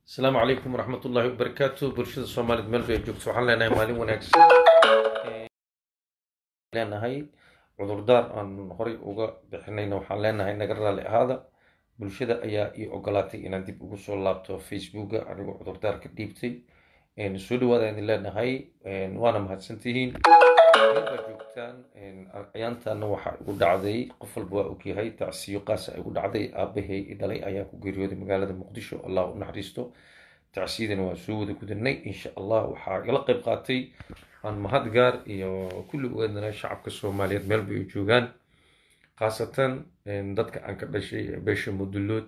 asalaamu calaykum waraxmat ullaahi wabarakaatu bulshada soomaaliyed meel bay joogto waxaan leenahay maalin wanaagsan leenahay cudurdaar aan horay uga bixinayna waxaan leenahay naga raali ahaada bulshada ayaa ii ogolaatay inaan dib ugu soo laabto facebooka anigoo cudurdaar ka dhiibtay soo dhawaada idin leenahay waana mahadsantihiin baa joogtaan ayaantaana waxaa igu dhacday qof walba waa ogyahay tacsiyo qaasa igu dhacday aabahay i dhalay ayaa ku geeriyooday magaalada muqdisho allah u naxariisto tacsiyadana waa soo wada gudanay insha allah waxaa igala qayb qaatay aan mahad gaar iyo kulli ugeedana shacabka soomaaliyeed meelba ay joogaan khaasatan dadka aan ka dhashay beesha mudullood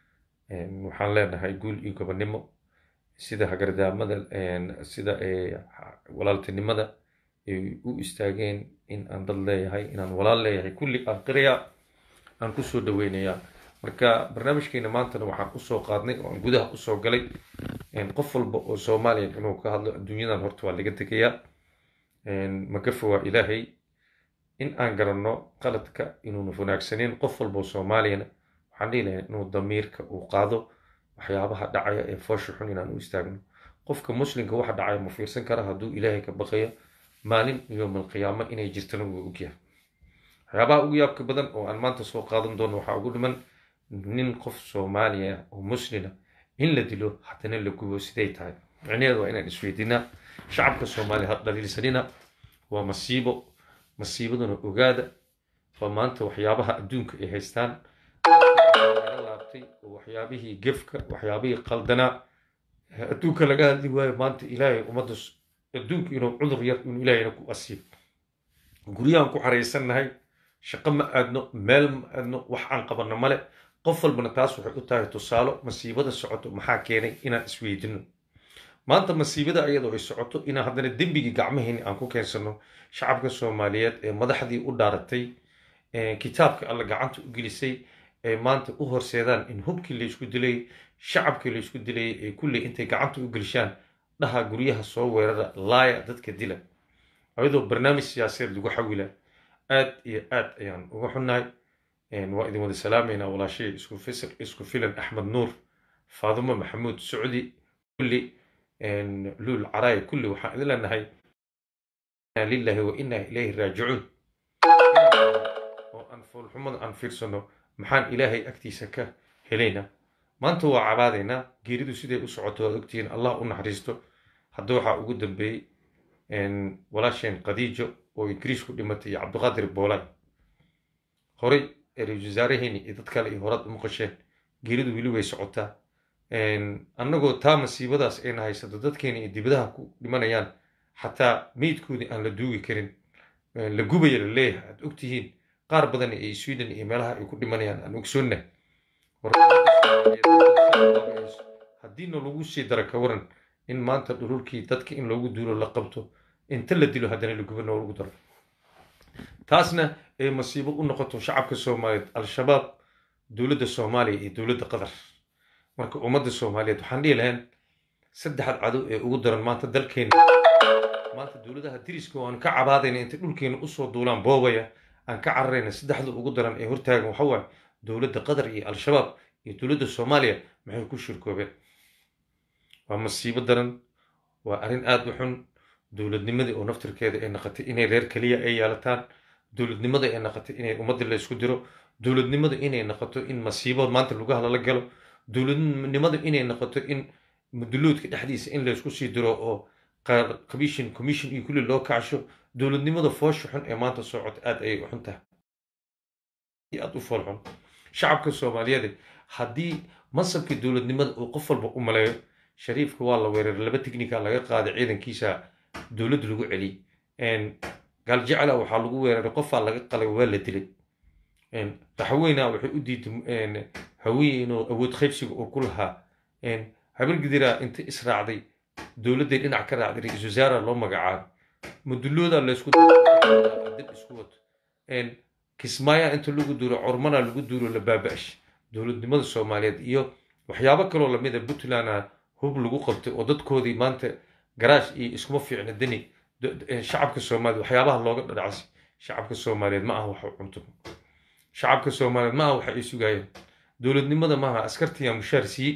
waxaan leenahay guul iyo gobonimo sida hagardaamada sida walaaltinimada ay u istaageen in aan dad leeyahay inaan walaal leeyahay kulli aan qiraya aan kusoo dhaweynayaa marka barnaamijkeena maantana waxaan usoo qaadnay oo aan gudaha usoo galay qof walba oo soomaaliya inuu ka hadlo adduunyadan horta waa laga tegayaa magafa waa ilaahay in aan garanno qaladka inuuna wanaagsaneyn qof walba oo soomaaliyana waxaan dhihi lahay inuu damiirka uu qaado waxyaabaha dhacaya ee foosha xun inaan u istaagno qofka muslimka waxa dhacaya ma fiirsan kara hadduu ilaahay ka baqayo maalin yowmal qiyaamo inay jirtana wuu ogyahay waxyaabaha ugu yaabka badan oo aan maanta soo qaadan doono waxaa ugu dhiman nin qof soomaaliya oo muslina in la dilo haddana la gubo siday tahay micnaheedu waa inaan isweydiinaa shacabka soomaaliya ha dhaliilsanina waa masiibo masiibaduna ogaada waa maanta waxyaabaha adduunka ay haystaan laga laabtay oo waxyaabihii gefka waxyaabihii qaldanaa adduunka laga hadli waayo maanta ilaahay ummadda adduunku inuu cudur yar inuu ilaahayna ku asiib guryahan ku xaraysannahay shaqo ma aadno meel ma aadno wax aan qabanno male qof walbana taas waxay u tahay tusaalo masiibada socoto maxaa keenay inaan isweydino maanta masiibada ayadoo ay socoto inaan haddana dembigii gacmaheenni aan ku keensano shacabka soomaaliyeed ee madaxdii u dhaaratay kitaabka alla gacanta u gelisay ee maanta u horseedaan in hubkii laysku dilay shacabkii laysku dilay ee kulley intay gacanta u gelishaan dhaha guryaha soo weerara laaya dadka dila ayadoo barnaamij siyaasadeed lagu xawila aad iyo aad ayaan uga xunnahay waa idin wada salaamaynaa walaashay isku filan axmed nuur faadumo maxamuud socdi kulli luul caraaya kulli waxaan idin leenahay lillahi wa inaa ilayhi raajicuun oo aan foolxumada aan fiirsano maxaan ilaahay agtiisa ka helaynaa maanta waa cabaadaynaa geeridu siday u socoto waad ogtihiin allah u naxariisto hadda waxaa ugu dambeeyey walaasheen khadiijo oo ingiriis ku dhimatay iyo cabdiqaadir boolay horey ra-isul wasaaraheeni iyo dad kale iyo horaad u maqasheen geeridu weli way socotaa annagoo taa masiibadaas ayna haysato dadkeena iyo dibadaha ku dhimanayaan xataa meydkoodii aan la duugi karin la gubaya la leeyahay aad ogtihiin qaar badan ee sweden iyo meelaha ay ku dhimanayaan aan ogsoonnahay haddiina lagu sii dara ka waran in maanta dhululkii dadka in loogu duulo la qabto inta la dilo haddana la gubo noolagu daro taasna ay masiibo u noqoto shacabka soomaaliyeed al-shabaab dowladda soomaaliya iyo dowladda qatar marka ummadda soomaaliyeed waxaan dhihi lahayn saddexad cadow ee ugu daran maanta dalkeena maanta dowladaha diriska oo aan ka cabaadayna intay dhulkeena usoo duulaan boobaya aan ka cararayna saddexda ugu daran ee hortaagan waxa waaye dowladda qatar iyo al-shabaab iyo dowladda soomaaliya maxay ku shirkoobeen waa masiibo daran waa arrin aada u xun dowladnimadii oo naftirkeeda ay naqatay inay reer keliya ay yeelataan dowladnimada ay naqatay inay ummadda la isku diro dowladnimada inay noqoto in masiibo maanta lugaha lala galo dowladnimada inay noqoto in mudulloodka dhexdiisa in laysku sii diro oo commission commission iyo kulli loo kacsho dowladnimada foosha xun ee maanta soo cota aad ayay u xun tahay aad u fool xun shacabka soomaaliyeed haddii mansabkii dowladnimada uu qof walba u maleeyo shariifka waa la weeraray laba tignika laga qaaday ciidankiisa dowladda lagu celiyey gaaljecla waxaa lagu weeraray qofaa laga qalay waa la dilay raxweyna waxay u diiday hawiye inuu awood qaybsiga uu ku lahaa habargidira inta israacday dowladday dhinac ka raacday ra-isul wasaara loo magacaabay mudulooda laysku dib isku wato kismaaya inta lagu duuro cormana lagu duuro la baaba-ash dowladnimada soomaaliyeed iyo waxyaabo kaloo lamida puntlandna hub lagu qabtay oo dadkoodii maanta garaash iyo iskuma fiicna deni shacabka soomaaliyeed waxyaabaha looga dhadhacsi shacabka soomaaliyeed ma aha wax cunto shacabka soomaaliyeed ma aha waxa ay sugayeen dowladnimada maaha askartiyaa mushaar siiyey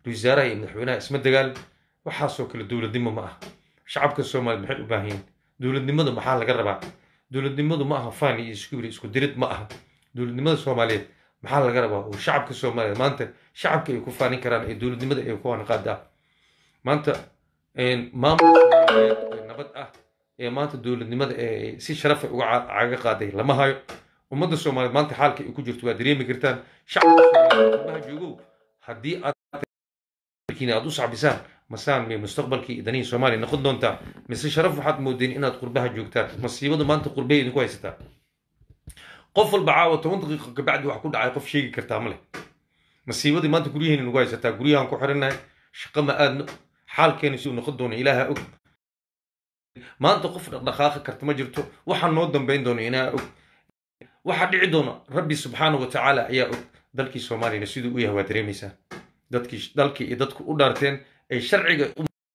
wasaaraha iyo madaxweynaha isma dagaal waxaasoo kale dowladnimo ma aha shacabka soomaaliya maxay u baahan yihiin dowladnimadu maxaa laga rabaa dowladnimadu ma aha faan iyo iskubiri isku dirid ma aha dowladnimada soomaaliyeed maxaa laga rabaa oo shacabka soomaaliyeed maanta shacabka ay ku faanin karaan ee dowladnimada ay ku anqaadaa maanta maamul soomaaliyeed ee nabad ah ee maanta dowladnimada ee si sharafa uga caga qaaday lama hayo ummadda soomaaliyeed maanta xaalka ay ku jirto waa dareemi kartaan shacabka soomaaliyeed qurbaha joogow haddii aad aad u sacbisaan masaan may mustaqbalkii danihii soomaaliya noqon doontaa mise sharaf waxaad moodeen inaad qurbaha joogtaan masiibadu maanta qurbay idinku haysataa qof walba caawa toban daqiiqo kabacdi wax ku dhacay qof sheegi kartaa ma leh masiibadii maanta guryaheena nagu haysataa guryahan ku xirannahay shaqo ma aadno xaalkeena si uu noqon doono ilaaha og maanta qof dhaqdhaqaaqi karta ma jirto waxaa noo dambayn doono inaa og waxaa dhici doona rabbi subxaanahu wa tacaala ayaa og dalkii soomaaliyana siduu u yahay waa dareemaysaa dadkii dalkii iyo dadku u dhaarteen ay sharciga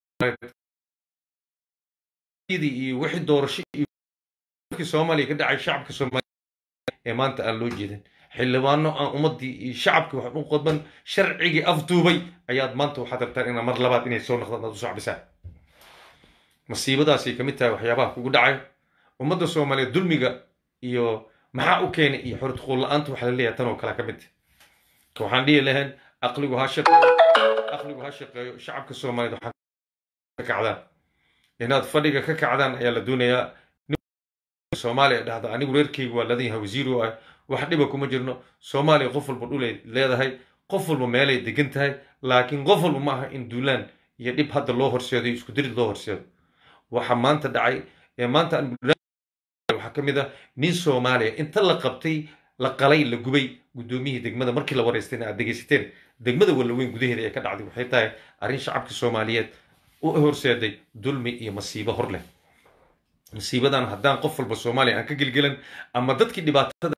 iyo wixii doorasho iyo soomaaliya ka dhacay shacabka soomaaliya ee maanta aan loo jeedin xildhibaano aan ummaddii iyo shacabkii wax u qodban sharcigii afduubay ayaad maanta waxaad rabtaan inaa mar labaad inay soo noqdaan aad u sacbisaan masiibadaasay ka mid tahay waxyaabaha kugu dhacayo ummadda soomaaliyeed dulmiga iyo maxaa u keenay iyo xortuquul la-aanta waxaa la leeyahay tan oo kale ka mid tahay waxaan dhihi lahayn aqligu ha shaqeeyo aqligu ha shaqeeyo shacabka soomaaliyeed waxaa ka kacdaan inaad fadhiga ka kacdaan ayaa la doonayaa soomaaliya dhahda anigu reerkaygu waa ladan yahay wasiir oo ah wax dhiba kuma jirno soomaaliya qof walba dhulay leedahay qof walba meelay degan tahay laakiin qof walba ma aha in duulaan iyo dhib hadda loo horseedo iyo isku dirid loo horseedo waxa maanta dhacay ee maanta waxaa ka mid ah nin soomaaliya inta la qabtay la qalay la gubay guddoomiyihii degmada markii la waraystayna aad dhegaysateen degmada wallaweyn gudaheeda ee ka dhacday waxay tahay arrin shacabka soomaaliyeed u horseeday dulmi iyo masiibo hor leh masiibadan haddaan qof walba soomaaliya aan ka gelgelan ama dadkii dhibaatada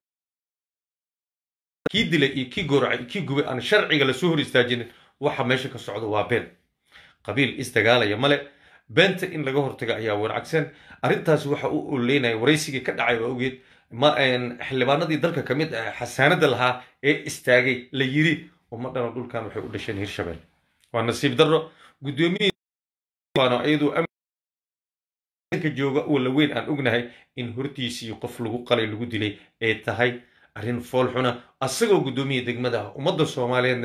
kii dilay iyo kii gooracay kii gubay aan sharciga lasoo hor istaajinin waxa meesha ka socda waa been qabiil isdagaalaya male beenta in laga hortaga ayaa wanaagsan arrintaasi waxa u oleynaya waraysigii ka dhacay waa ogeed xildhibaanadii dalka ka mid ah xasaanada lahaa ee istaagay la yiri ummadhana dhulkan waxay u dhasheen hirshabelle waa nasiib darro guddoomiyiiyaduu jooga walla weyn aan ognahay in hortiisii qof lagu qalay lagu dilay ay tahay arrin fool xuna asagoo guddoomiya degmada ah ummadda soomaaliyeedna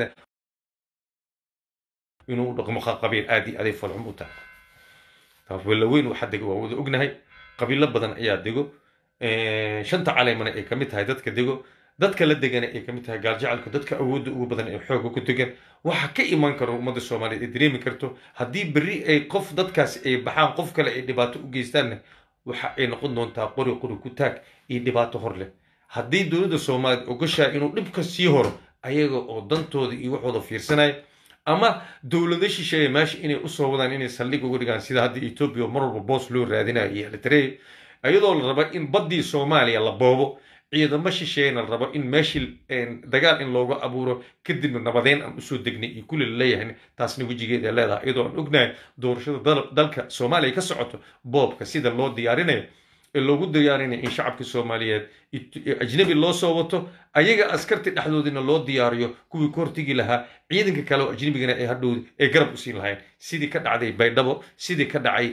inuu dhaqmo qabiil aad iyo aday foolxum u tahay walla weyn waxaa dego waa wada ognahay qabiilo badan ayaa dego shanta caleymana ay ka mid tahay dadka dego dadka la degana ay ka mid tahay gaaljacalku dadka awoodda ugu badan ee xooga ku degan waxa ka iman karo ummadda soomaaliyeed ay dareemi karto haddii berri ay qof dadkaasi ay baxaan qof kale ay dhibaato u geystaanna waxa ay noqon doontaa qori qori ku taag iyo dhibaato hor leh haddii dowladda soomaaliyeed ogashaa inuu dhibka sii horo ayaga oo dantooda iyo waxooda fiirsanaya ama dowlado shisheeye meesha inay usoo wadaan inay saldhig uga dhigaan sida hadda etoobiya mar walba boos loo raadinayo iyo eritrea iyadoo la rabo in baddii soomaaliya la boobo ciidamo shisheeyana la rabo in meeshii dagaal in looga abuuro kadibna nabadeyn aan usoo degnay iyo kulli laleeyahay taasna wejigeeda leedahay iyadoo aan ognahay doorashada dalka soomaaliya ka socoto boobka sida loo diyaarinayo ee loogu diyaarinayo in shacabka soomaaliyeed ajnabi loo soo wato ayaga askarti dhexdoodina loo diyaariyo kuwii ka hortegi lahaa ciidanka kale oo ajnabigana ay hadhow ay garab usiin lahayn sidii ka dhacday baydhabo sidii ka dhacay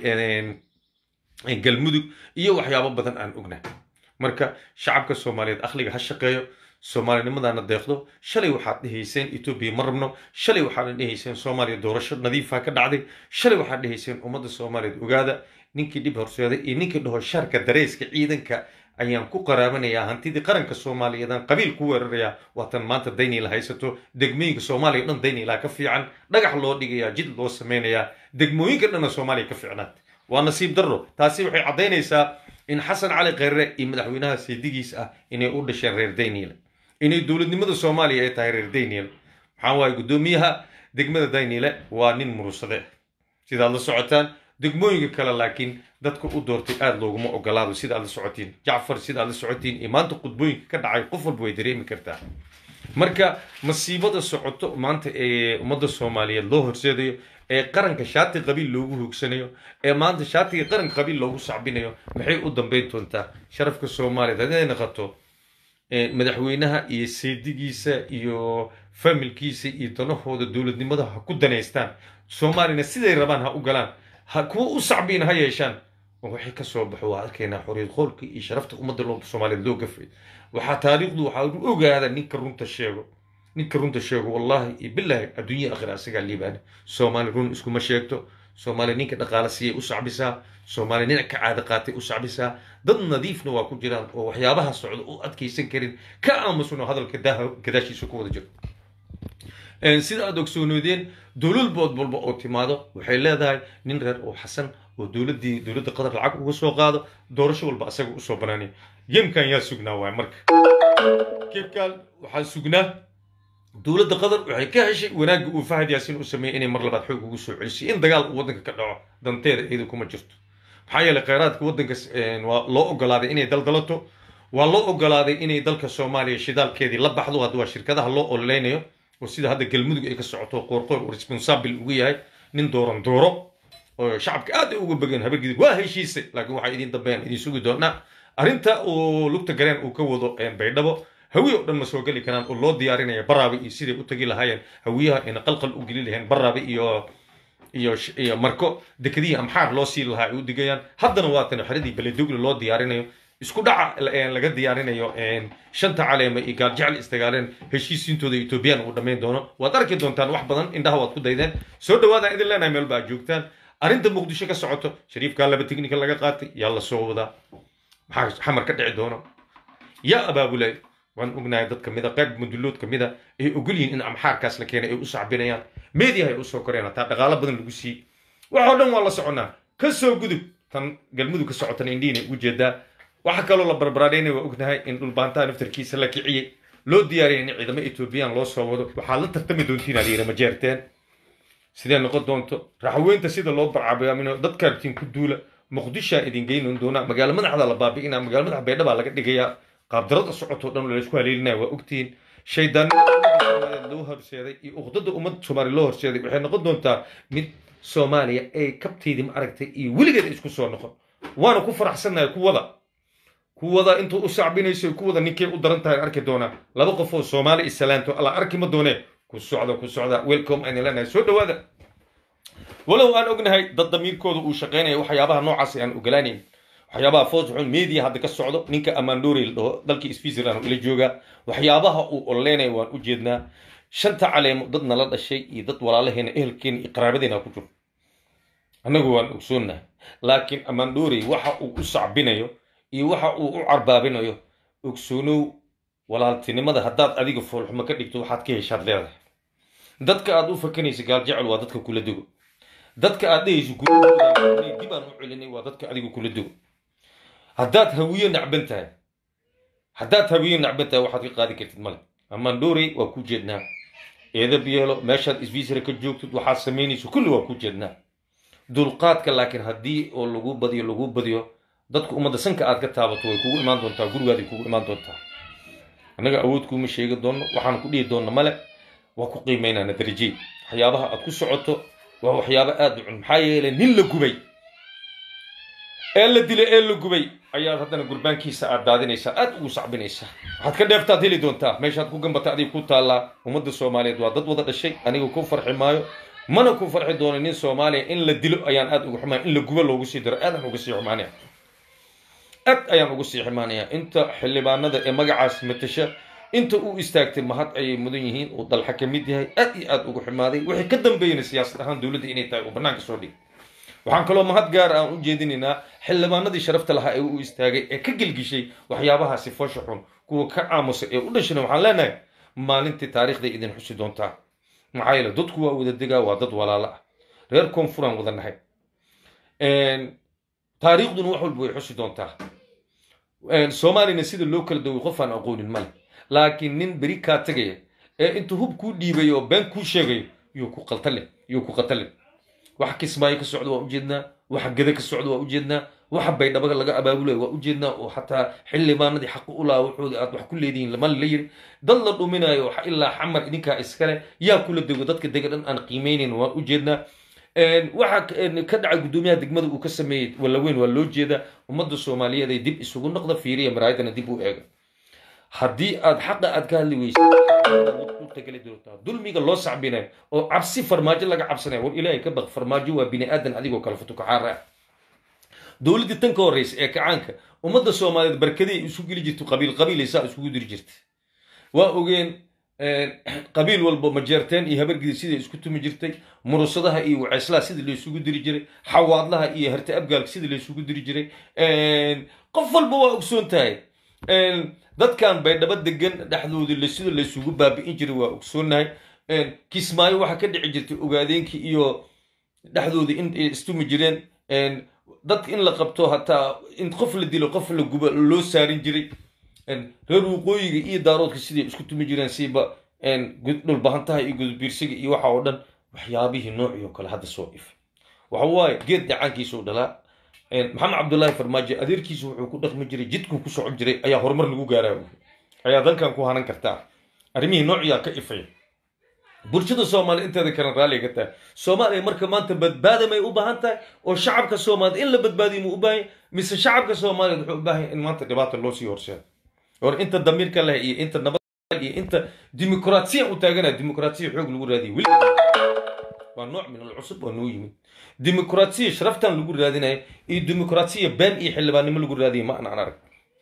galmudug iyo waxyaabo badan aan ognahay marka shacabka soomaaliyeed akhliga ha shaqeeyo soomaalinimadaana deeqdo shalay waxaad dhehayseen etoobiya ma rabno shalay waxaad dhehayseen soomaaliya doorasho nadiifa ka dhacday shalay waxaad dhehayseen ummadda soomaaliyeed ogaada ninkii dhib horseeday iyo ninkii dhaho sharka dareyska ciidanka ayaan ku qaraabanayaa hantidii qaranka soomaaliyeedaan qabiil ku weerarayaa waatan maanta dayniila haysato degmooyinka soomaaliya o dhan dayniilaa ka fiican dhagax loo dhigayaa jid loo sameynayaa degmooyinka dhanna soomaaliya ka fiicnaad waa nasiib darro taasi waxay caddaynaysaa in xasan cali kheyre iyo madaxweynaha seedigiis ah inay u dhasheen reer dayniile inay dowladnimada soomaaliya ay tahay reer dayniile maxaa waaye guddoomiyaha degmada dayniile waa nin murursade sidaad la socotaan degmooyinka kale laakiin dadka u doortay aada looguma ogolaado sida aad la socotiin jacfar sida aad la socotiin iyo maanta qudbooyinka ka dhacay qof walba way dareemi kartaa marka masiibada socoto maanta ee ummadda soomaaliyeed loo horseedayo ee qaranka shaati qabiil loogu hoogsanayo ee maanta shaatiga qaranka qabiil loogu sacbinayo maxay u dambeyn doontaa sharafka soomaaliyeed hadday noqoto madaxweynaha iyo seedigiisa iyo familkiisa iyo danahooda dowladnimada ha ku danaystaan soomaalina siday rabaan ha u galaan ha kuwa u sacbiina ha yeeshaan waxay ka soo baxo waa arkaynaa xoriyad qoolka iyo sharafta ummadda soomaaliyeed loo gafay waxaa taariikhdu waxaa u ogaada ninka runta sheego ninka runta sheego wallahi iyo bilaahi adduunya akhira asagaa liibaana soomaali run iskuma sheegto soomaali ninka dhaqaale siiyay u sacbisaa soomaali ninac ka caada qaatay u sacbisaa dad nadiifna waa ku jiraan oo waxyaabaha socda u adkaysan karin ka aamusan hadalka daaha gadaashiisa ku wada jiro sida aad ogsoonoodeen dowlad bood walba oo timaado waxay leedahay nin reer oo xasan oo dowladdii dowladda qatar lacag uga soo qaado doorasho walba asaga usoo banaanaya geemkan yaa sugnaa waay marka geemkan waxaa sugnaa dowladda qatar waxay ka heshay wanaagga uu fahad yaasin u sameeyey inay mar labaad xoog ugu soo celisay in dagaal uu waddanka ka dhaco danteeda iyada kuma jirto maxaa yeelay kheyraadka waddanka waa loo ogolaaday inay daldalato waa loo ogolaaday inay dalka soomaaliya shidaalkeedii la baxdo hadda waa shirkadaha loo ololeynayo oo sida hadda galmudug ay ka socoto qoorqoor uu responsabil ugu yahay nin dooran dooro oo shacabka aad ay uga begeen habargidid waa heshiisay laakiin waxaa idin dambeeyaan idin sugi doonaa arrinta uu lugta gareen uu ka wado baydhabo hawiye oo dhan ma soo geli karaan oo loo diyaarinaya baraabe iyo siday u tagi lahaayeen hawiyaha ayna qalqal u geli laheen baraabe iyo iyo iyo marko dekadihii amxaar loo sii lahaa ay u digayaan haddana waatan xeradii beledogle loo diyaarinayo isku dhaca laga diyaarinayo shanta caleema iyo gaaljecel istagaaleen heshiisiintooda etoobiyaan uu dhammayn doono waad arki doontaan wax badan indhaha waad ku daydeen soo dhawaadaan idin leenahay meel ba aad joogtaan arrinta muqdisho ka socoto shariifkaa laba tiknika laga qaatay yaa la soo wadaa maxaa xamar ka dhici doono yaa abaabulay waan ognahay dad kamida qayb mudullood kamida ay ogol yihiin in amxaarkaas la keenay ay u sacbinayaan meediyaha ay usoo koreen hataa dhaqaalo badan lagu siiyey waxoo dhan waa la soconaa ka soo gudub tan galmudug ka socotan indhiina ugu jeedaa waxa kaloo la barbaraadhaynay waa ognahay in dhulbaantaha naftarkiisa la kiciyey loo diyaariyay in ciidamo etoobiyaan loo soo wado waxaad la tartami doontiin aad yidhi ma jeerteen sidee noqon doonto raxweynta sida loo barcabaamino dadkaartiin ku duula muqdishaa idin geynan doonaa magaalo madaxda la baabi'inaa magaalo madax baydhabaa laga dhigayaa qaabdarada socotoo dhan laysku haleelinaya waa ogtihiin shaydaanimada loo horseeday iyo uqdada ummadda soomaaliya loo horseeday waxay noqon doontaa mid soomaaliya ay kabteydii ma aragtay iyo weligeed isku soo noqon waana ku faraxsannahay kuwada kuwada intuu u sacbinayso kuwada ninkay u daran tahay arki doonaa laba qof oo soomaali islaanto alla arki ma doonee ku socda ku socda welcome ayna leenahay soo dhawaada walow aan ognahay dad damiirkooda uu shaqaynaya waxyaabaha noocaas aan ogolaanayn waxyaabaha foosxun media hadda ka socdo ninka amandori la dhaho dalkii switzerland ila jooga waxyaabaha uu ololeynaya waan u jeednaa shanta caleemo dad nala dhashay iyo dad walaalaheena ehelkeena iyo qaraabadeena ku jiro annagu waan ogsoonnahay laakiin amandori waxa uu u sacbinayo iyo waxa uu u carbaabinayo ogsoonow walaaltinimada haddaad adiga foolxumo ka dhigto waxaad ka heshaad leedahay dadka aad u fakanaysa gaaljecel waa dadka kula dego dadka aad dhehayso gurahooda dib aan u celinay waa dadka adiga kula dego haddaad hawiye nacban tahay haddaad hawiye nacban tahay waxaad ka qaadi kartid male amandori waa ku jeednaa eedab yeelo meeshaad isviisra ka joogtid waxaad samaynayso kulli waa ku jeednaa dulqaadka laakiin haddii oo lagu badiyo lagu badiyo dadka ummadda sanka aad ka taabato way kugu imaan doontaa gurigaaday kugu imaan doontaa annaga awood kuuma sheegi doonno waxaan ku dhihi doonna male waa ku qiimaynaana darajey waxyaabaha aad ku socoto waa waxyaabo aad u cun maxaa yeelay nin la gubay ee la dilay ee la gubay ayaad haddana gurbaankiisa aad daadinaysaa aad ugu sacbinaysaa waxaad ka dheeftaad heli doontaa meeshaad ku gambata adiga ku taallaa ummadda soomaaliyeed waa dad wada dhashay aniga ku farxi maayo mana ku farxi doono nin soomaaliya in la dilo ayaan aad ugu xumaaya in la gubo loogu sii diro aadaan uga sii xumaanaya aad ayaan ugu sii xumaanaya inta xildhibaanada ee magacaas matasha inta uu istaagtay mahad ayay mudan yihiin uu dalxa ka mid yahay aad iyo aad ugu xumaaday wixii ka dambeeyana siyaasad ahaan dowladda inay tahay uu bannaanka soo dhigay waxaan kaloo mahad gaar aan u jeedinaynaa xildhibaanadii sharafta lahaa ee u istaagay ee ka gelgishay waxyaabahaasi foosha xun kuwa ka aamusa ee u dhashana waxaan leenahay maalintii taariikhday idin xusi doontaa maxaa yeele dadku waa wada degaa waa dad walaalo ah reer koonfuraan wada nahay taariikhduna wax walba way xusi doontaa soomaalina sida loo kala daway qof aan aqoonin male laakiin nin beri kaa tegaya ee intuu hub kuu dhiibayo oo been kuu sheegayo yuu ku qaltale yuu ku qatalin waxa kismaayo ka socda waa ujeednaa waxa gada ka socda waa ujeednaa waxa baydhabaga laga abaabulayo waa ujeednaa oo xataa xildhibaanadii xaq u lahaa waxooda aad wax ku leedihiin lama la yiri dad la dhuminayo ilaa xamar idinkaa iskale yaa kula dego dadka dega dhan aan qiimeynayn waa ujeednaa waxa ka dhacay guddoomiyaha degmada uu ka sameeyey wallaweyn waa loo jeedaa ummadda soomaaliyeed ay dib isugu noqda fiiriya maraayadana dib u eega haddii aad xaqa aad ka hadli weysid urtageli doontaa dulmiga loo sacbinayo oo cabsi farmaajo laga cabsanayo war ilaahay ka baq farmaajo waa bini aadan adigoo kale futukaxaara ah dowladdii tan ka horreysa ee kacaanka ummadda soomaaliyeed barkadii isu geli jirto qabiil qabiilaysaa isugu diri jirta waa ogeen qabiil walba majeerteen iyo habargidi siday isku tumi jirtay murusadaha iyo waceeslaha sida laysugu diri jiray xawaadlaha iyo harte abgaalka sida laysugu diri jiray qof walba waa ogsoon tahay dadkan baydhabo degan dhexdoodii sida laysugu baabi'in jiray waa ogsoonahay kismaayo waxaa ka dhici jirtay ogaadeenkii iyo dhexdoodii in istumi jireen dadka in la qabto hataa in qof la dilo qof la gubo loo saarin jiray reer waqooyiga iyo daaroodka siday isku tumi jireen siiba dhulbahantaha iyo gudbiirsiga iyo waxa oo dhan waxyaabihii noocii oo kale hadda soo ifay waxa waaye geed dhacaankiisuu dhalaa maxamed cabdullaahi farmaajo adeerkiisu wuxuu ku dhaqmi jiray jidkuu ku socon jiray ayaa horumar lagu gaaraa ayaa dalkan ku hanan kartaa arrimihii noociyaa ka ifay bulshada soomaaliya inteeda kale raalliga ka tahay soomaaliya marka maanta badbaada may u baahan tahay oo shacabka soomaaliyed in la badbaadiyo muu u baahan yahay mise shacabka soomaaliyeed wuxuu u baahan yahay in maanta dhibaata loo sii horseedo or inta damiirka leh iyo inta nabad iyo inta dimuqraasiya u taaganaya dimuqraasiya xoog lagu raadiyo weli waa nooc min alcusub waa noo yimid dimuqraasiya sharaftan lagu raadinaya iyo dimuqraasiya been iyo xildhibaannimo lagu raadiya ma an aan arag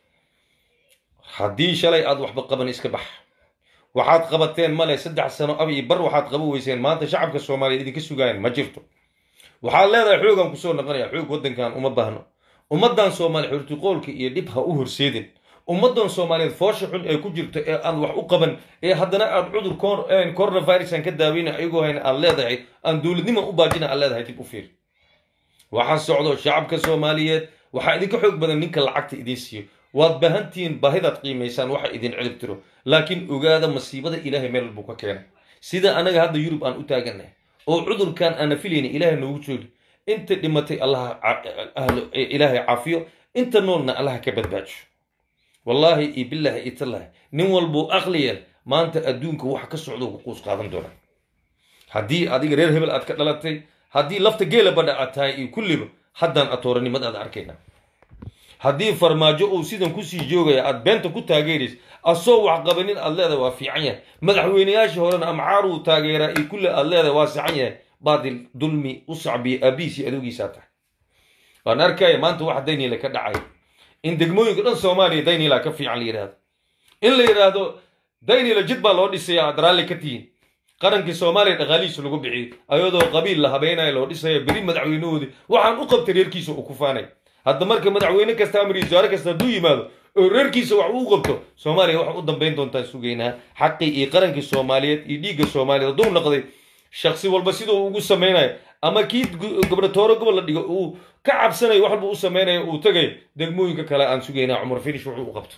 haddii shalay aad waxba qaban iska bax waxaad qabateen male saddex sano ab iyo bar waxaad qaban weyseen maanta shacabka soomaaliyeed idinka sugaayaan ma jirto waxaad leedahay xoogaan kusoo noqonaya xoog waddankan uma baahno ummaddan soomaaliya xurtiqoolka iyo dhib ha u horseedin ummaddan soomaaliyeed foosha xun ee ku jirto ee aan wax u qaban ee haddana aad cudur coronavirus aan ka daaweyna ayagoo hayna aad leedahay aan dowladnimo u baajina aad leedahay dib u fiir waxaa socdo shacabka soomaaliyeed waxaa idinka xoog badan ninka lacagta idiin siiyo waad baahantihiin baahidaad qiimaysaan waxa idin cilib tiro laakiin ogaada masiibada ilaahay meel buu ka keenay sida anaga hadda yurub aan u taagannahay oo cudurkan aana filayna ilaahay noogu joogi inta dhimatay allaha ilaahay caafiyo inta noolna allaha ka badbaajo wallaahi iyo bilaahi iyo tallaahi nin walbuu aqliyeen maanta adduunka waxa ka socdo ku quus qaadan doona haddii adiga reer hebel aad ka dhalatay haddii lafta geela badha aad tahay iyo kulliba haddaan atooranimadaada arkayna haddii farmaajo uu sidan kusii joogaya aad beenta ku taageeraysa asoo wax qabanin aad leedahay waa fiican yahay madaxweynayaashii horena amcaaruu taageeraa iyo kulle aad leedahay waa saxan yahay baadil dulmi u sacbiya aabihiis iyo adoogiisaa tahay waan arkaya maanta wax dayniila ka dhacay in degmooyinka dhan soomaaliya daynila ka fiican la yidhahdo in la yidhaahdo daynila jid baa loo dhisaya aad raalli ka tihiin qarankii soomaaliya dhaqaalihiisa lagu bixiyey ayadoo qabiil la habeenaya loo dhisaya beri madaxweynahoodii waxaan u qabtay reerkiisa uu ku faanay hadda marka madaxweyne kasta amar iyo wasaare kasta hadduu yimaado oo reerkiisa wax uu qabto soomaaliya waxa u dambayn doontaan sugaynaa xaqii iyo qarankii soomaaliyeed iyo dhiigga soomaaliyeed hadduu noqday shaksi walba siduu ugu samaynayo ama kii gobnatooro gobol la dhigo uu ka cabsanayo wax walba u samaynayo uu tagayo degmooyinka kale aan sugaynaa cumar finish wuxuu u qabto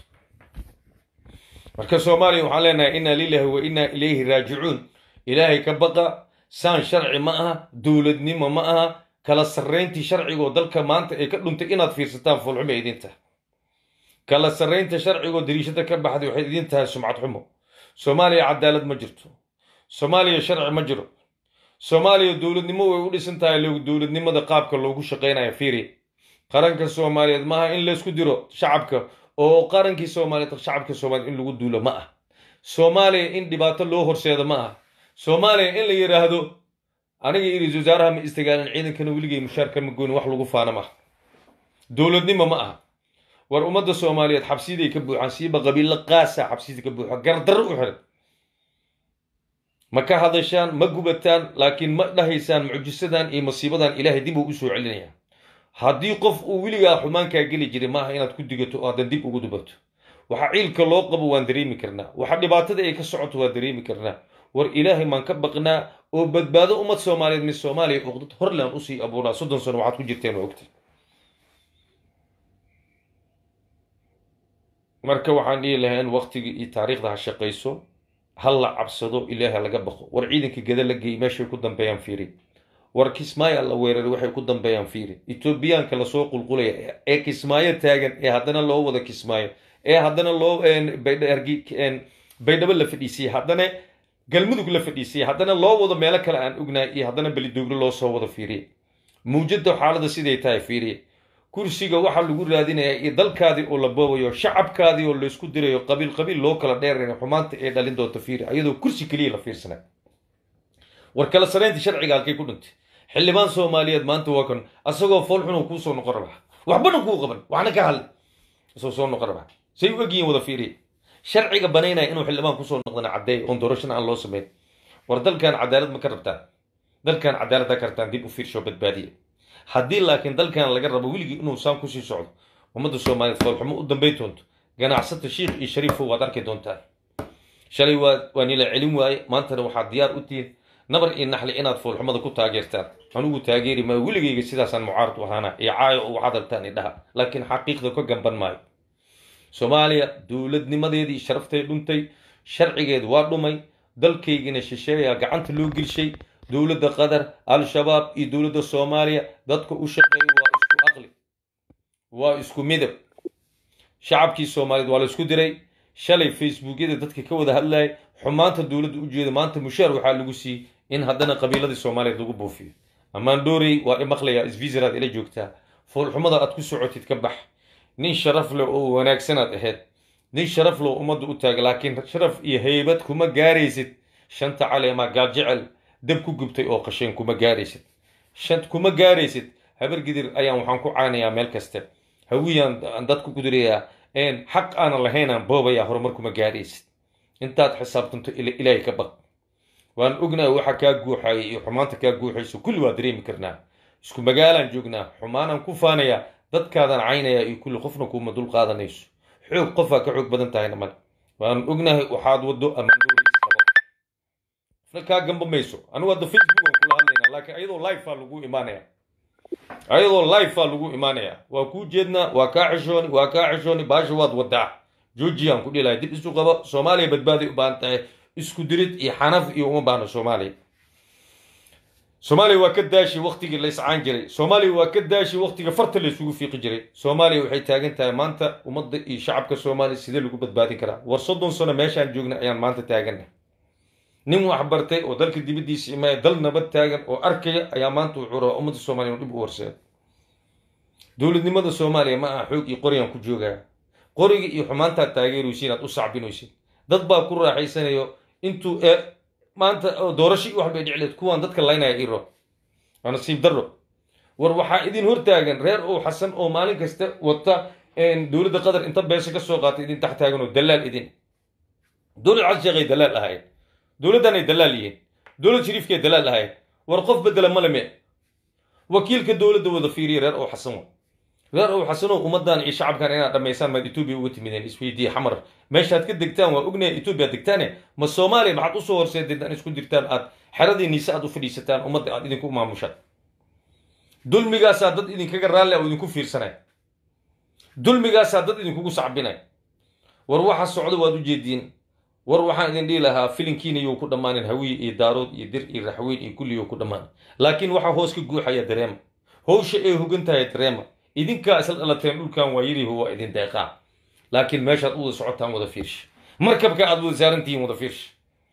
marka soomaaliya waxaan leenahay inna lillahi wa inna ilayhi raajicuun ilaahay ka baqa saan sharci ma aha dowladnimo ma aha kala sarrayntii sharcigoo dalka maanta ay ka dhuntay inaad fiirsataan foolxumo ay idin tahay kala sarraynta sharcigoo dariishada ka baxday waxay idin tahay sumcad xumo soomaaliya cadaalad ma jirto soomaaliya sharci ma jiro soomaaliya dowladnimo way u dhisan tahay dowladnimada qaabka loogu shaqaynayo fiiri qaranka soomaaliyeed maaha in laysku diro shacabka oo qarankii soomaaliyeed shacabka soomaaliyeed in lagu duulo ma ah soomaaliya in dhibaato loo horseedo ma ah soomaaliya in la yidhaahdo aniga iyo ra-isul wasaaraha ma istagaalin ciidankana weligay mushaarka ma goynin wax lagu faana ma aha dowladnimo ma aha war ummadda soomaaliyeed xabsiyaday ka buuxaan siiba qabiilo qaasa xabsiyada ka buuxa gardarro u xiran ma ka hadashaan ma gubataan laakiin ma dhahaysaan mucjisadan iyo masiibadan ilaahay dib uu u soo celinaya haddii qof uu weligaa xumaankaa geli jiray maaha inaad ku digato oo haddan dib ugu dubato waxa ciilka loo qabo waan dareemi karnaa waxa dhibaatada ay ka socoto waan dareemi karnaa war ilaahay maan ka baqnaa oo badbaado ummad soomaaliyeed mid soomaaliya uqdad horland usii abuuraa soddon sano waxaad ku jirteen oo ogtay marka waxaan dhihi lahayn waktigii iyo taariikhda ha shaqayso ha la cabsado ilaahay laga baqo war ciidanka gada la geeyey meeshay ku dambeeyaan fiiri war kismaayo la weeraray waxay ku dambeeyaan fiiri etoobiyaanka lasoo qulqulaya ee kismaayo taagan ee haddana loo wada kismaayo ee haddana loo baydhabo la fadhiisiyey haddana galmudug la fadhiisiyey haddana loo wado meelo kale aan ognahay iyo haddana belidooglo loo soo wado fiiriye mawjada xaalada siday tahay fiiriye kursiga waxaa lagu raadinayaa iyo dalkaadii oo la boobayo shacabkaadii oo laysku dirayo qabiil qabiil loo kala dheerayo xumaanta ee dhalin doonta fiiri ayadoo kursi keliya la fiirsanay war kala saraynta sharciga halkay ku dhintay xildhibaan soomaaliyeed maanta waa kan asagoo foolxun uu kuu soo noqon rabaa waxbana kuu qaban waxna ka hadlay isoo soo noqon rabaa say u egyihiin wada fiiriya sharciga banaynaya inuu xildhibaan kusoo noqdana caddeey oon doorashana aan loo samayn war dalkan cadaalad ma ka rabtaan dalkan cadaaladda ka rabtaan dib u fiirsho badbaadiya haddii laakiin dalkan laga rabo weligii inuu saan kusii socdo ummadda soomaaliyeed foolxumo u dambayn doonto ganacsata shiikh iyo shariifo waad arki doontaan shalay waa waa nila celin waaye maantana waxaad diyaar u tihiin nabar iyo naxli inaad foolxumada ku taageertaan anugu taageeri maayo weligayga sidaasaan mucaarad u ahaana iyo caayo u hadaltaan idhaha laakiin xaqiiqda ka gamban maayo soomaaliya dowladnimadeedii sharaftay dhuntay sharcigeedu waa dhumay dalkaygina shisheeyaa gacanta loo gelshay dowladda qatar al-shabaab iyo dowladda soomaaliya dadka u shaqeeya waa isku aqli waa isku midab shacabkii soomaaliyeed waa la isku diray shalay facebookyada dadka ka wada hadlayay xumaanta dowladda u jeeda maanta mushaar waxaa lagu siiyey in haddana qabiiladii soomaaliyeed lagu buufiyo ammaan doorey waa imaqlayaa isviisaraad ila joogtaa foolxumada aad ku socotid ka bax nin sharaf leh oo wanaagsanaad ahayd nin sharaf leh oo ummadda u taaga laakiin sharaf iyo haybad kuma gaaraysid shanta caleemaa gaajecel dab ku gubtay oo qasheen kuma gaaraysid shan kuma gaaraysid habar gidir ayaan waxaan ku caanayaa meel kaste hawiyaan dad ku gudurayaa xaq aanan lahaynaan boobayaa horumar kuma gaaraysid intaad xisaabtanto ilaahay ka baq waan ognahay waxa kaa guuxaya iyo xumaanta kaa guuxayso kulli waa dareemi karnaa isku magaalaan joognaa xumaanaan ku faanayaa dadkaadaan caynayaa iyo kulli qofna kuuma dul qaadanayso xoog qofaa ka xoog badan tahayna male waan ognahay waxaad waddo amaandoori isqabo qofna kaa gamba mayso anigu hadda facebook aan kula hadlaynaa laakiin ayadoo life aa lagu imaanaya ayadoo life aa lagu imaanaya waa kuu jeednaa waa kaa xishooni waa kaa xishooni baasha waad wadaa georgiaan ku dhilahay dib isu qabo soomaaliya badbaaday u baahan tahay isku dirid iyo xanaf iyo uma baahno soomaaliya soomaaliya waa ka daashi waktigii la iscaan jiray soomaaliya waa ka daashi waktiga farta la isugu fiiqi jiray soomaaliya waxay taagan tahay maanta ummadda iyo shacabka soomaaliya sidee lagu badbaadin karaa war soddon sano meeshaan joogna ayaan maanta taaganna nin wax bartay oo dalka dibaddiisa imaaya dal nabad taagan oo arkaya ayaa maanta wuxuu rabaa ummadda soomaaliya inu dhib u horseedo dowladnimada soomaaliya ma aha xoog iyo qoryaan ku joogaa qoriga iyo xumaantaad taageeraysiin aad u sacbinaysid dad baa ku raaxaysanayo intuu maanta doorasho iyo wax bay dhicleed kuwaan dadka laynaya iro waa nasiib darro war waxaa idin hortaagan reer ow xasan oo maalin kasta wata dowladda qatar inta beesha ka soo qaatay idin tax taagan oo dalaal idin dowlad casheekay dalaal ahayd dowladdan ay dalaal yihiin dowlad shariifkay dalaal ahayd war qof bedela male me wakiilka dowladda wada fiiriya reer ow xasan wa reer ow xasanow ummaddan iyo shacabkan inaad dhammaysaan maad etoobiya uga timideen isweydiiye xamar meeshaad ka degtaan waa ognaya etoobiya degtaane ma soomaaliya maxaad usoo horseedeen aan isku dirtaan aad xeradii niise aad u fadhiisataan ummadda aad idinku maamushaan dulmigaasaa dad idinkaga raalli oo idinku fiirsanay dulmigaasaa dad idinkugu sacbinay war waxa socdo waad u jeediin war waxaan idin dhihi lahaa filinkiina you ku dhammaanin hawiye iyo daarood iyo dir iyo raxweyn iyo kulli you ku dhammaan laakiin waxaa hoos ka guuxaya dareema howsha ay hogan tahay dareema idinkaa isla dhalateen dhulkan waa yariho waa idin deeqaa laakiin meeshaad u wada socotaan wada fiirsha markabka aad wada saarantihiin wada fiirsha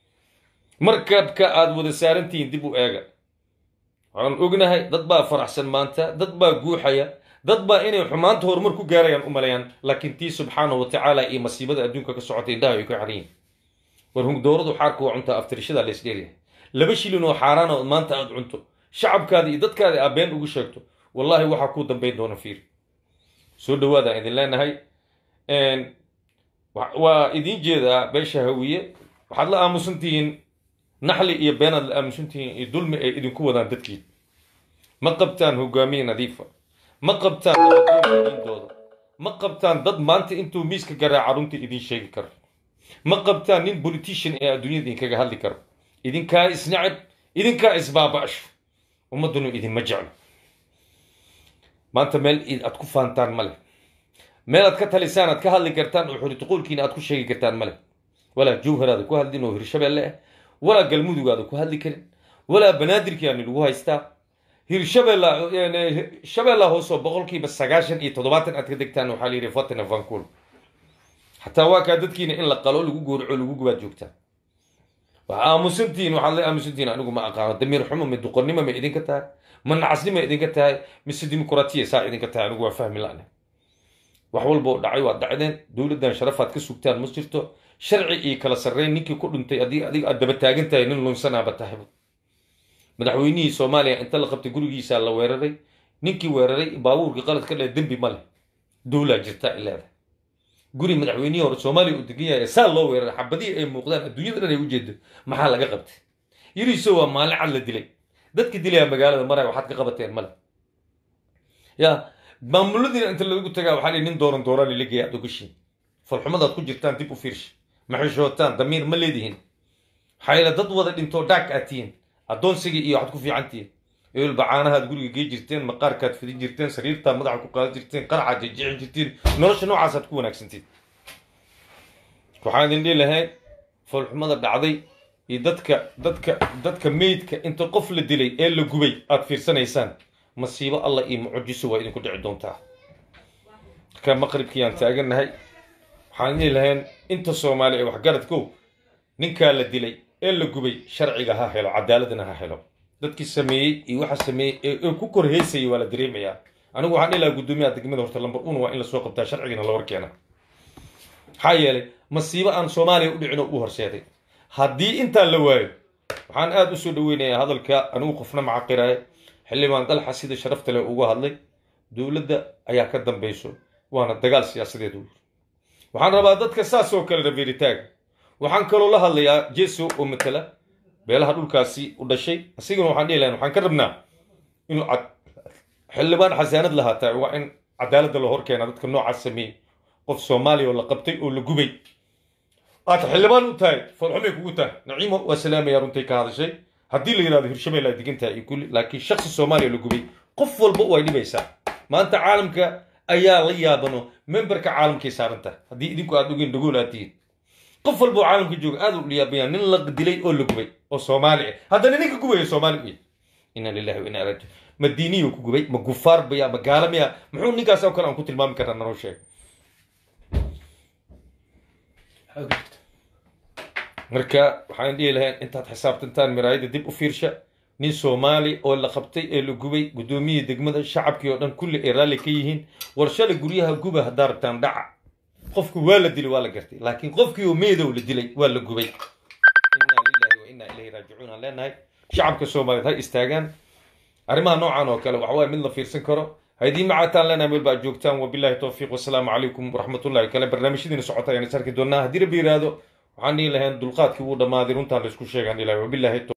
markabka aad wada saarantihiin dib u eega waxaan ognahay dad baa faraxsan maanta dad baa guuxaya dad baa inay xumaanta horumar ku gaarayaan u malayaan laakiin tii subxaanahu wa tacaala iyo masiibada adduunka ka socotay indhaha ay ka xariyin war hungdooradu xaarku waa cuntaa aftirishada lays dheeryahay laba shilin oo xaaraana oo maanta aad cunto shacabkaada iyo dadkaada aad been ugu sheegto wallahi waxaa kuu dambayn doona fiir soo dhawaadaan idin leenahay waa idiin jeedaa beesha hawiye waxaad la aamusan tihiin naxli iyo beenaad la aamusan tihiin iyo dulmi ay idinku wadaan dadkiin ma qabtaan hogaamiye nadiifa ma qabtaan nabadoonka diintooda ma qabtaan dad maanta intuu miiska garaaca runta idiin sheegi karo ma qabtaan nin politician ee adduunyada idinkaga hadli karo idinkaa isnacab idinkaa isbaaba'asho ummaddunu idinma jeclo maanta meel aad ku faantaan ma leh meel aad ka talisaan aad ka hadli kartaan oo xurituquulkiina aad ku sheegi kartaan ma leh walaa jawharaada ku hadlin oo hirshabeelle ah walaa galmudugaada ku hadli karin walaa banaadirkiaani lagu haystaa hirshabeella shabeella hoosoo boqolkiiba sagaashan iyo toddobaatan aad ka degtaan waxaa la yidhi fatina vancul xataa waa kaa dadkiina in la qalo lagu goorico lagu gubaad joogtaa waxaa aamusantihiin waxaad la aamusantihiin anigu ma aqaano damiir xumo ma duqonnimo ma idinka tahay ma nacasnimo idinka tahay mise dimuqraatiya saa idinka tahay anigu waa fahmi la'ne wax walba oo dhacay waad dhacdeen dowladdan sharafaad ka sugtaan ma jirto sharci iyo kala sarreyn ninkii ku dhintay haddii adiga aad daba taagan tahay nin lunsanaaba tahayba madaxweynihii soomaaliya inta la qabtay gurigiisaa la weeraray ninkii weeraray baabuurka qalad ka dheh dembi ma leh dowlaa jirta ay leedahay guri madaxweynihii hore soomaaliya uu degan yahay saa loo weeraray xabadihii ay muuqdaan adduunyada dhan ay u jeedo maxaa laga qabtay yiriso waa maalin cad la dilay dadka dilaya magaalada maraya waxaad ka qabateen male ya maamuladiina inta lagu tagaa waxaa nin dooran dooraan ila geeya aad ogashiin falxumadaad ku jirtaan dib u fiirsha maxishootaan damiir ma leedihin xayla dad wada dhintoo dhaag aad tihiin addoonsigii iyo waxaad ku fiican tihiin eelba caanahaad guriga gey jirteen maqaarkaad fidin jirteen sariirtaa madaxa ku qaadan jirteen qaracaad jejecin jirteen nolosha noocaasaad ku wanaagsantiin waxaan idin dhihi lahayn foolxumada dhacday iyo dadka dadka dadka meydka inta qof la dilay ee la gubay aad fiirsanaysaan masiibo allah iyo mucjiso waa idinku dhici doontaa marka maqribkiiyaan taagannahay waxaan dhihi lahayn inta soomaali ee waxgaradkow ninkaa la dilay ee la gubay sharciga ha helo cadaaladana ha helo dadkii sameeyey iyo waxa sameeyey ee ku kor heysayay waa la dareemayaa anigu waxaan dhihi lahaa guddoomiyaha degmada horta lambar un waa in lasoo qabtaa sharcigana la warkeena maxaa yeelay masiibo aan soomaaliya u dhicin oo u horseeday haddii intaan la waayo waxaan aada u soo dhaweynayaa hadalka anigu qofna macaqiraya xildhibaan dalxa sida sharafta leh uga hadlay dowladda ayaa ka dambayso waana dagaal siyaasadeed uu waxaan rabaa dadka saas oo kale rabeeritaaga waxaan kaloo la hadlayaa jeso oo matala beelaha dhulkaasi u dhashay asigana waxaan dhihi lahayn waxaan ka rabnaa inuu xildhibaan xasaanad lahaataa waa in cadaaladda la horkeena dadka noocaas sameeyey qof soomaaliya oo la qabtay oo la gubay aad xildhibaan u tahay foolxumay kugu tahay naciimo waa salaamaya runtay ka hadashay haddii la yidhahdo hirshabelle aad degan tahay iyo kulli laakiin shaksi soomaaliya la gubay qof walba way dhibaysaa maanta caalamka ayaa la yaabano memberka caalamkay saaran tahay haddii idinku aad ogeen dhagool aad tihiin qof walba oo caalamka jooga aad u yaabayaan nin la dilay oo la gubay oo soomaali ah haddana ninka gubaya soomaali u yahay inna lillahi wa inna raajiun ma diiniyo ku gubay ma gufaar baya ma gaala miya muxuu ninkaas oo kale aan ku tilmaami karnaa nanoo sheeg marka waxaan dhihi lahayn intaad xisaabtantaan miraayada dib u fiirsha nin soomaali oo la qabtay ee la gubay guddoomiyii degmada shacabkii oo dhan kulli ay raalli ka yihiin warshada guryaha guba haddaa rabtaan dhaca qofku waa la dilay waa la gartay laakiin qofkii oo meedow la dilay waa la gubay inna lillahi wa inna ilayhi raajicuun aan leenahay shacabka soomaaliyeed ha istaagaan arrimaha noocan oo kale waxa waaye mid la fiirsan karo haydii macataan leenahay meel baa joogtaan wabillahi towfiiq wasalaamu calaykum waraxmatullahi kale barnaamijyadiina socota ayaan is arki doonaa haddii rabbi yiraahdo waxaan dhihi lahayn dulqaadkii wuu dhammaaday runtaan laysku sheegaan ilahi wabillahi